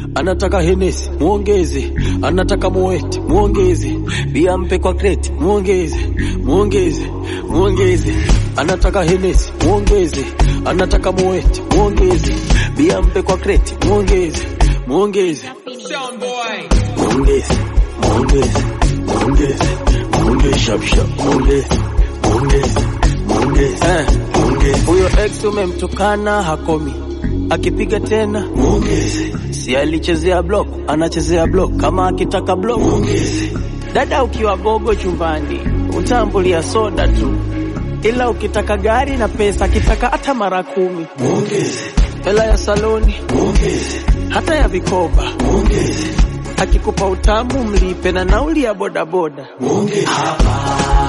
anataka henesi muongeze, anataka muwete muongeze, bia mpe kwa kreti muongeze, muongeze, muongeze, anataka henesi muongeze, anataka muwete muongeze, bia mpe kwa kreti muongeze, muongeze, muongeze, muongeze, muongeze, muongeze, shap shap, muongeze, muongeze, muongeze, eh, muongeze. Huyo ex umemtukana hakomi, akipiga tena muongeze, si alichezea block, anachezea block, kama akitaka block muongeze. Dada ukiwa gogo chumbani utambulia soda tu, ila ukitaka gari na pesa, akitaka hata mara kumi muongeze, hela ya saloni muongeze, hata ya vikoba muongeze, akikupa utamu mlipe na nauli ya bodaboda muongeze. Hapa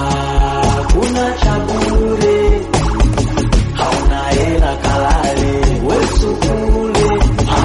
kuna cha bure, hauna hela kalale wesu kule.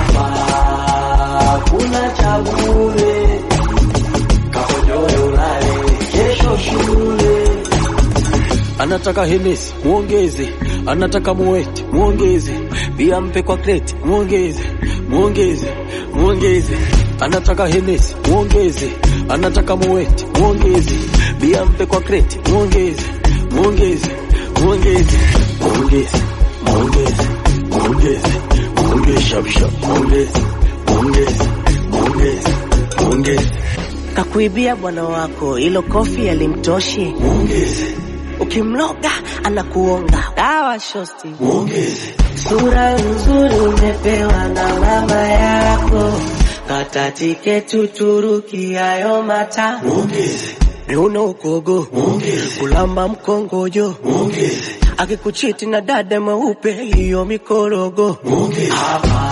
Hapa kuna cha bure, kakojoe ulale kesho shule. Anataka henesi muongeze, anataka muwete muongeze, bia mpe kwa kreti muongeze, muongeze, muongeze. Anataka henesi muongeze, anataka muwete muongeze, bia mpe kwa kreti muongeze, muongeze, muongeze, muongeze, muongeze, muongeze, muongeze, shap shap, muongeze, muongeze, muongeze, muongeze, Kakuibia bwana wako, ilo kofi alimtoshi. muongeze, Ukimloga anakuonga dawa shosti. muongeze. Sura nzuri umepewa na mama yako, kata tiketi Uturuki, hayo mata Muongeze, miuno ukogo, muongeze, kulamba mkongojo, muongeze, akikuchiti na dada mweupe, hiyo mikorogo. muongeze. Hapa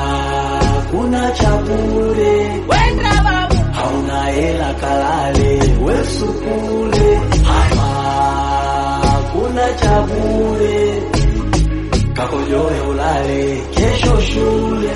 kuna cha bure, hauna hela kalale wesu kule. Hapa kuna cha bure, kakojoe ulale kesho shule.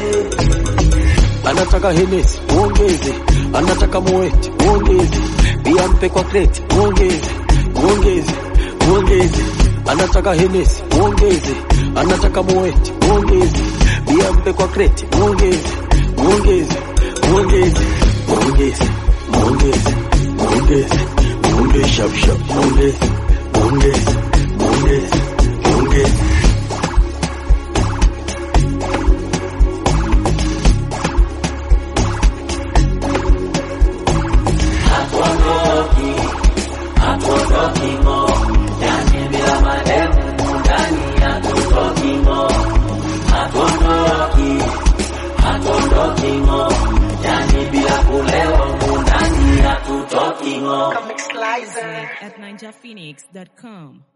Anataka henesi muongeze, anataka muwete muongeze, bia mpe kwa kreti muongeze, muongeze, muongeze. Anataka henesi muongeze, anataka muwete muongeze, bia mpe kwa kreti muongeze, muongeze, muongeze, muongeze, muongeze, muongeze, muongeze, shap shap, muongeze, muongeze, muongeze, muongeze. hatuondoki, hatuondoki mo, yani bila mademu ndani hatutoki mo, hatuondoki, hatuondoki mo, yani bila kulewa ndani hatutoki mo. at ninjaphoenix.com.